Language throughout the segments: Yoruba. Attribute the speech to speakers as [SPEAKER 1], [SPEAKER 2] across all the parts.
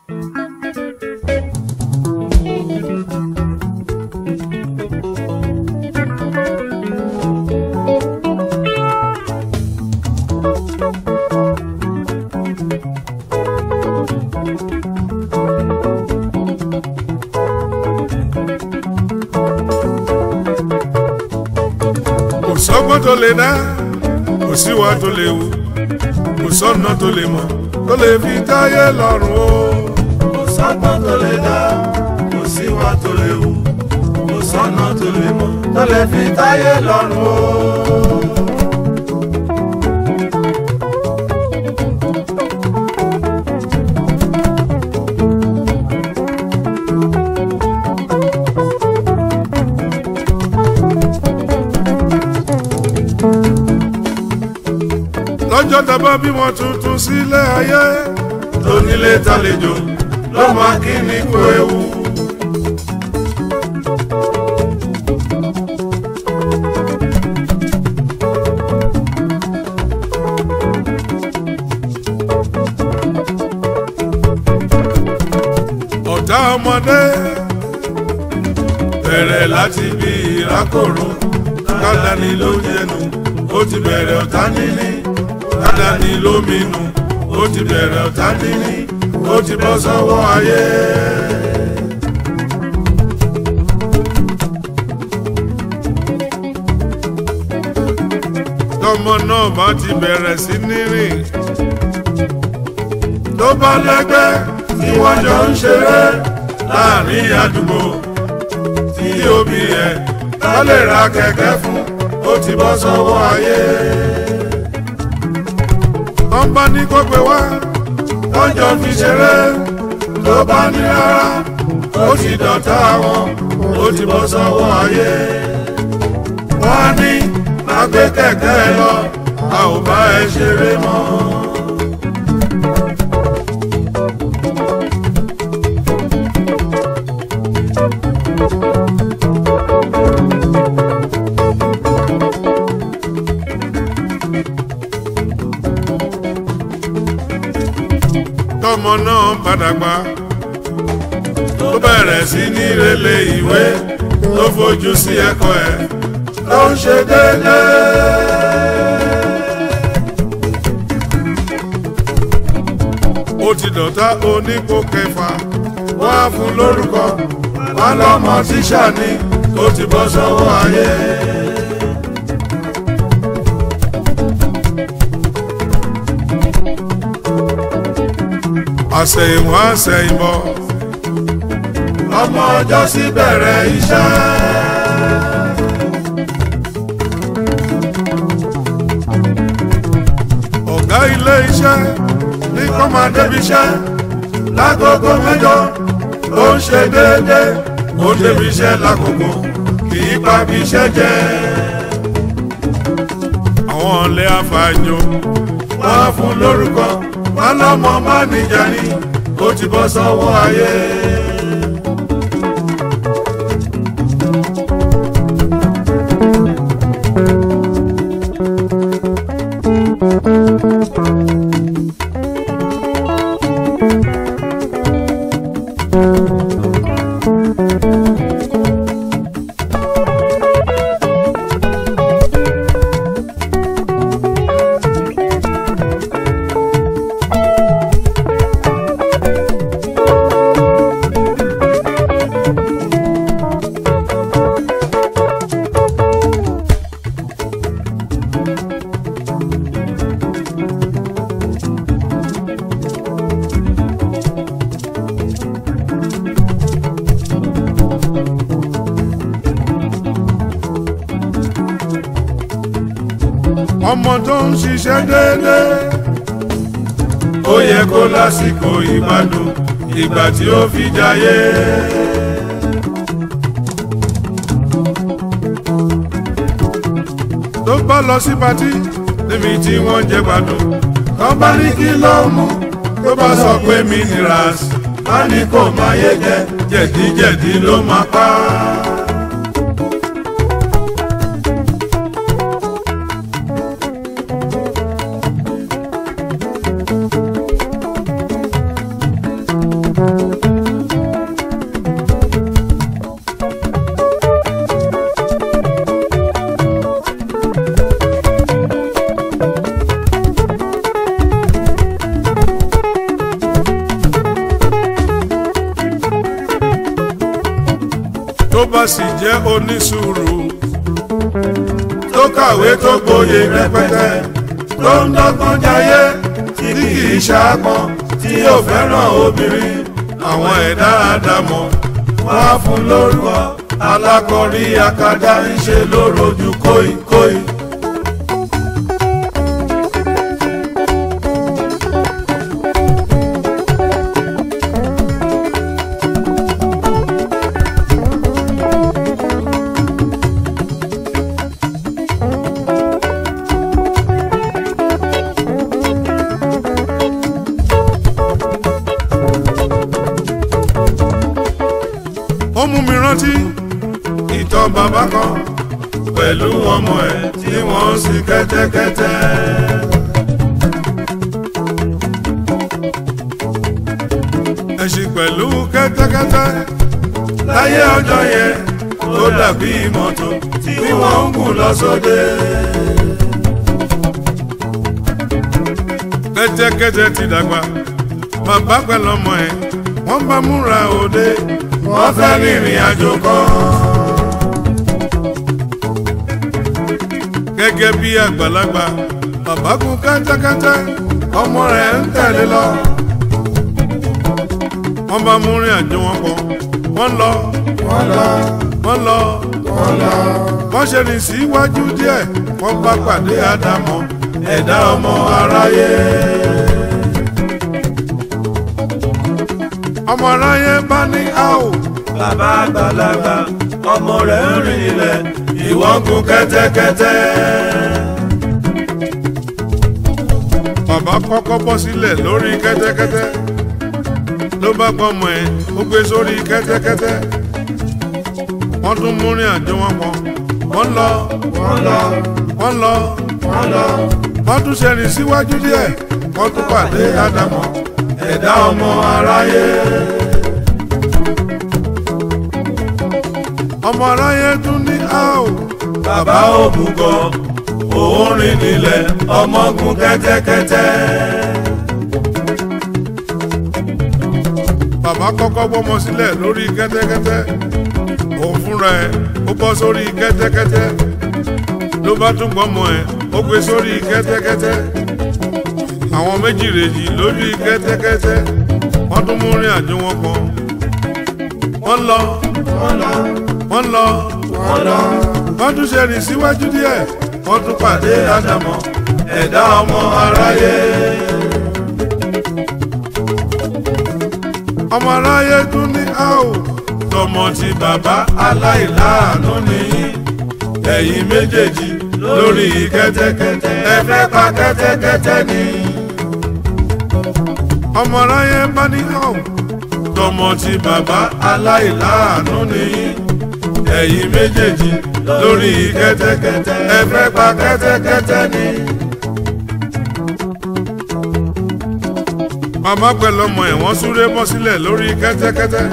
[SPEAKER 1] kò sọ́gbọ́n tó lè dá kò síwá tó lè wù kò sọ́nà tó lè mọ̀ tó lè fi táyé lọ́rùn o.
[SPEAKER 2] kò sọ́gbọ́n tó lè dá kò síwá tó lè wù kò sọ́nà tó lè mọ̀ tó lè fi táyé lọ́rùn o.
[SPEAKER 1] lọ́jọ́ tàbá bímọ tuntun sílé ayé
[SPEAKER 2] tónílé tàlejò ló máa kí ni kú ewu.
[SPEAKER 1] ọ̀tá ọmọdé
[SPEAKER 2] bẹ̀rẹ̀ láti bí ìrákòrò kádàní ló jẹnu ó ti bẹ̀rẹ̀ ọ̀tá níní kádàní ló minú ó ti bẹ̀rẹ̀ ọ̀tá níní ó ti bọ́ sọ́wọ́ ayé.
[SPEAKER 1] tọmọ náà bá ti bẹ̀rẹ̀ sí ní rìn
[SPEAKER 2] tó bá lẹ́gbẹ́ tí wọ́n jọ ń ṣeré láàrin àdúgbò tí òbí ẹ̀ bá lè ra kẹ̀kẹ́ fún ó ti bọ́ sọ́wọ́ ayé.
[SPEAKER 1] wọ́n bá ní kó gbé wá
[SPEAKER 2] wọ́n jọ fi ṣeré tó bá ní rárá ó ti dọ̀tá wọn ó ti bọ́ sọ́wọ́ ayé. wọ́n á ní má gbé kẹ̀kẹ́ ẹ lọ a ò bá ẹ ṣeré mọ́.
[SPEAKER 1] tọmọ náà padà gbà
[SPEAKER 2] tó bẹ̀rẹ̀ sí ní relé ìwé tó fojú sí ẹ̀kọ́ ẹ̀ ló ń ṣe déédéé.
[SPEAKER 1] ó ti dọ̀tá onípò kẹfà
[SPEAKER 2] wọ́n á fún lórúkọ wọn lọ́mọ tíṣà ni ó ti bọ́ sọ́wọ́ ayé.
[SPEAKER 1] àṣẹ̀yìnwá àṣẹ̀yìnbọ̀
[SPEAKER 2] ọmọ ọjọ́ sí bẹ̀rẹ̀ iṣẹ́.
[SPEAKER 1] ọ̀gá ilé iṣẹ́
[SPEAKER 2] ní kó máa débi iṣẹ́ lágogo mẹ́jọ ó ń ṣe déédéé ó débi iṣẹ́ lágogo kì í pa bí iṣẹ́ jẹ́.
[SPEAKER 1] àwọn ọ̀lẹ́ àfààjò
[SPEAKER 2] wọ́n á fún lórúkọ wọn lọ́mọ máníjà ni ó ti bọ́ sọ́wọ́ ayé.
[SPEAKER 1] ọmọ tó ń ṣiṣẹ́ déédéé
[SPEAKER 2] ó yẹ kó lásìkò ìgbádùn ìgbà tí ó fi jayé.
[SPEAKER 1] tó bá lọ sí patí
[SPEAKER 2] níbi tí wọ́n jẹ gbádùn tó bá ní kí ló mú tó bá sọ pé minerals má ní kò máa yé jẹ jẹ̀díjẹ̀dí ló máa pa á.
[SPEAKER 1] tó bá sì jẹ́ onísùúrù
[SPEAKER 2] tó kàwé tó gboyè rẹpẹtẹ tó ń dọ́gbọ́n jayé tí kì í ṣàpọ́n tí yóò fẹ́ràn obìnrin
[SPEAKER 1] àwọn ẹ̀dá àdámọ̀
[SPEAKER 2] wá fún lórúkọ alákọ̀rí akadá ń ṣe lórojú kóìkóì.
[SPEAKER 1] ó mú mi rántí ìtàn bàbá kan
[SPEAKER 2] pẹ̀lú ọmọ ẹ̀ tí wọ́n ń sin kẹ́tẹ́kẹ́tẹ́.
[SPEAKER 1] ẹṣin pẹ̀lú kẹ́tẹ́kẹ́tẹ́
[SPEAKER 2] láyé ọjọ́ yẹn tó dàbí mọ́tò tí wọ́n ń gùn lọ sóde.
[SPEAKER 1] kẹ́tẹ́kẹ́tẹ́ ti dàgbà bàbá pẹ̀lú ọmọ ẹ̀ wọ́n bá múra òde
[SPEAKER 2] wọ́n fẹ́ rìnrìn àjò kan.
[SPEAKER 1] gẹ́gẹ́ bí àgbàlagbà bàbá gun kẹ́tẹ́kẹ́tẹ́ ọmọ rẹ̀ ń tẹ̀lé lọ. wọ́n bá mú rìn àjò wọn pọ̀ wọ́n lọ
[SPEAKER 2] wọ́n lọ
[SPEAKER 1] wọ́n lọ
[SPEAKER 2] wọ́n lọ.
[SPEAKER 1] wọ́n ṣe rìn síwájú díẹ̀ wọ́n bá pàdé àdámọ̀
[SPEAKER 2] ẹ̀dá ọmọ aráyé.
[SPEAKER 1] ọmọ aráyé bá ní áò
[SPEAKER 2] bàbá àgbàlagbà ọmọ rẹ̀ ń rìn ilẹ̀ ìwọ ń gun kẹ́tẹ́kẹ́tẹ́.
[SPEAKER 1] bàbá kọ́kọ́ bọ́ sílẹ̀ lórí kẹ́tẹ́kẹ́tẹ́ ló bá gbọ́mọ ẹ̀ ó gbé sórí kẹ́tẹ́kẹ́tẹ́ wọ́n tún mú rìn àjò wọn pọ̀ wọ́n lọ
[SPEAKER 2] wọ́n lọ
[SPEAKER 1] wọ́n lọ
[SPEAKER 2] wọ́n lọ.
[SPEAKER 1] wọ́n tún ṣe rìn síwájú díẹ̀ wọ́n tún pàdé àdámọ̀
[SPEAKER 2] ẹ̀dá ọmọ aráyé.
[SPEAKER 1] ọmọ aráyé tún ní áò
[SPEAKER 2] bàbá òmùgọ̀ òun rìn nílẹ̀ ọmọ gun kẹ́tẹ́kẹ́tẹ́.
[SPEAKER 1] bàbá kọ́kọ́ gbọ́mọ sílẹ̀ lórí kẹ́tẹ́kẹ́tẹ́ òun fúnra ẹ̀ ó bọ́ sórí kẹ́tẹ́kẹ́tẹ́ ló bá tún gbọ́mọ ẹ̀ ó gbé sórí kẹ́tẹ́kẹ́tẹ́ àwọn méjì rèjì lórí kẹ́tẹ́kẹ́tẹ́ wọ́n tún mú rìn àjò wọn kan wọ́n lọ
[SPEAKER 2] wọ́n lọ
[SPEAKER 1] wọ́n lọ
[SPEAKER 2] wọ́n lọ.
[SPEAKER 1] wọ́n tún ṣe rìn síwájú díẹ̀ wọ́n tún pàdé àdàmọ̀
[SPEAKER 2] ẹ̀dá ọmọ aráyé.
[SPEAKER 1] ọmọ aráyé tún ní áò
[SPEAKER 2] tọmọ ti bàbá aláìláàánú nìyí ẹ̀yin méjèèjì lórí kẹ́tẹ́kẹ́tẹ́ ẹ fẹ́ pa kẹ́tẹ́kẹ́tẹ́ ni.
[SPEAKER 1] ọmọ aráyé bá ní áò
[SPEAKER 2] tọmọ ti bàbá aláìláàánú nìyí ẹ̀yin méjèèjì lórí kẹ́tẹ́kẹ́tẹ́ ẹ fẹ́ pa kẹ́tẹ́kẹ́tẹ́ ni.
[SPEAKER 1] màmá pẹ̀lú ọmọ ẹ̀ wọ́n súré bọ́ sílẹ̀ lórí kẹ́tẹ́kẹ́tẹ́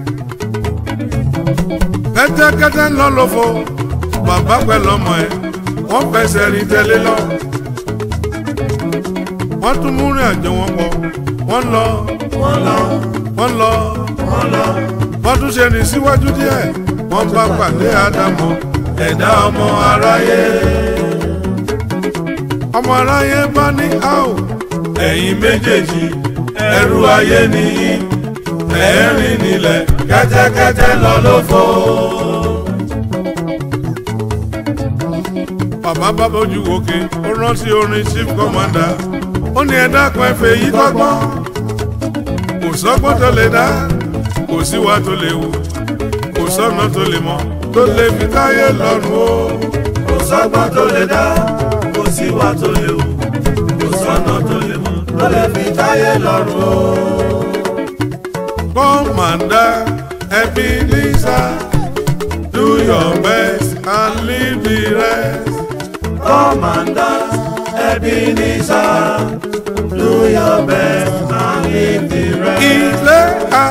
[SPEAKER 1] kẹ́tẹ́kẹ́tẹ́ ń lọ lófo bàbá pẹ̀lú ọmọ ẹ̀ wọ́n fẹsẹ̀ rìn tẹ̀lé lọ wọ́n tún mú rìn àjò wọn pọ̀ wọ́n lọ
[SPEAKER 2] wọ́n lọ
[SPEAKER 1] wọ́n lọ
[SPEAKER 2] wọ́n lọ
[SPEAKER 1] wọ́n tún ṣe rìn síwájú díẹ̀ wọ́n bá pàdé àdàmọ̀
[SPEAKER 2] ẹ̀dá ọmọ aráyé.
[SPEAKER 1] ọmọ aráyé bá ní áò
[SPEAKER 2] ẹ̀yin méjèèjì ẹrú ayé nìyí ẹ̀ẹ́rìn nílẹ̀ kẹ́tẹ́kẹ́tẹ́ lọ lófo.
[SPEAKER 1] bàbá bá bójú wòkè ó rántí orin chief commander ó ní ẹ dákun ẹ fẹ́ yí kọ́gbọ́n kò sọ́gbọ́n tó lè dá kò síwá tó lè wù kò sọ́nà tó lè mọ̀ tó lè fi táyé lọ́rùn o.
[SPEAKER 2] kò sọ́gbọ́n tó lè dá kò síwá tó lè wù kò sọ́nà tó lè mọ̀ tó lè fi táyé lọ́rùn o.
[SPEAKER 1] commander Ebenezer do your best and leave the rest.
[SPEAKER 2] Commander Ebenezer do your best and leave the rest.
[SPEAKER 1] ilé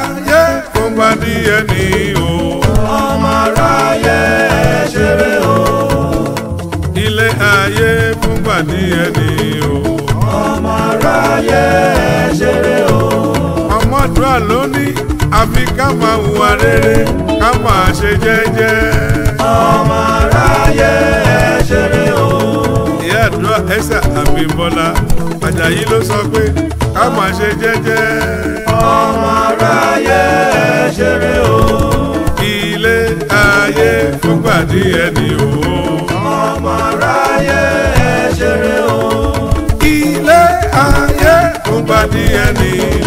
[SPEAKER 1] díẹ̀ ní o.
[SPEAKER 2] ọmọ aráyé ẹ ṣeré o.
[SPEAKER 1] ilé ayé fúngbà díẹ̀ ní o.
[SPEAKER 2] ọmọ aráyé ẹ ṣeré o.
[SPEAKER 1] ọmọdúnrà ló ní àfi ká máa hùwà rere ká máa ṣe jẹ́jẹ́.
[SPEAKER 2] ọmọ aráyé ẹ ṣeré o.
[SPEAKER 1] ìyá àdúrà ẹsẹ àbímbọ́lá àjàyí ló sọ pé ká máa ṣe jẹ́jẹ́.
[SPEAKER 2] ọmọ aráyé ẹ ṣeré o.
[SPEAKER 1] ilé ayé fúngbà díẹ̀ ní o.
[SPEAKER 2] ọmọ aráyé ẹ ṣeré o.
[SPEAKER 1] ilé ayé fúngbà díẹ̀ ní